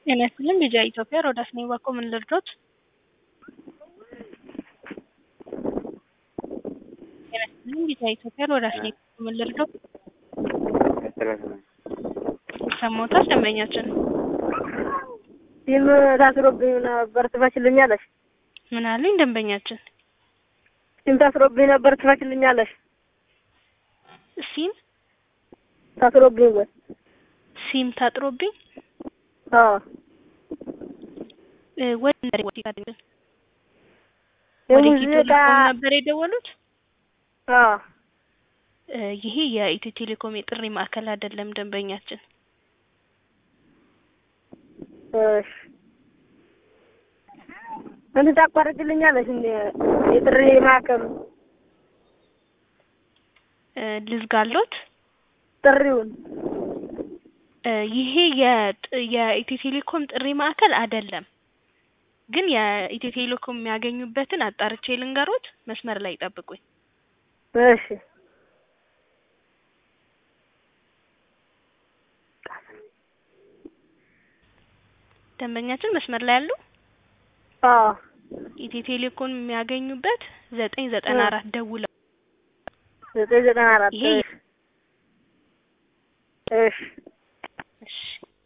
ጤና ይስጥልኝ ቢጂአይ ኢትዮጵያ ሮዳስ ነኝ። ባኮ ምን ልርዶት? ጤና ይስጥልኝ ቢጂአይ ኢትዮጵያ ሮዳስ ነኝ። ባኮ ምን ልርዶት? ሰሞታል ደንበኛችን ሲም ታስሮብኝ ነበር ትፈችልኛለሽ? ምን አሉኝ ደንበኛችን? ሲም ታስሮብኝ ነበር ትፈችልኛለሽ? ሲም ታስሮብኝ ወይ? ሲም ታጥሮብኝ አዎ እ ወደ ነሪ ወዲ ጋር ወደ ኢትዮ የሙዚቃ ቴሌኮም ነበር የደወሉት። አዎ እ ይሄ የኢትዮ ቴሌኮም የጥሪ ማዕከል አይደለም ደንበኛችን። እሺ እንትን ታቋርጭልኛለሽ እንዴ? የጥሪ ማዕከሉ እ ልዝጋሎት ጥሪውን እ ይሄ የጥ- የኢትዮ ቴሌኮም ጥሪ ማዕከል አይደለም። ግን የኢትዮ ቴሌኮም የሚያገኙበትን አጣርቼ ልንገሮት። መስመር ላይ ይጠብቁኝ። እሺ ደንበኛችን መስመር ላይ ያሉ አዎ ኢትዮ ቴሌኮም የሚያገኙበት ዘጠኝ ዘጠና አራት ደውለው ዘጠኝ ዘጠና አራት ይሄ እሺ እሺ እሺ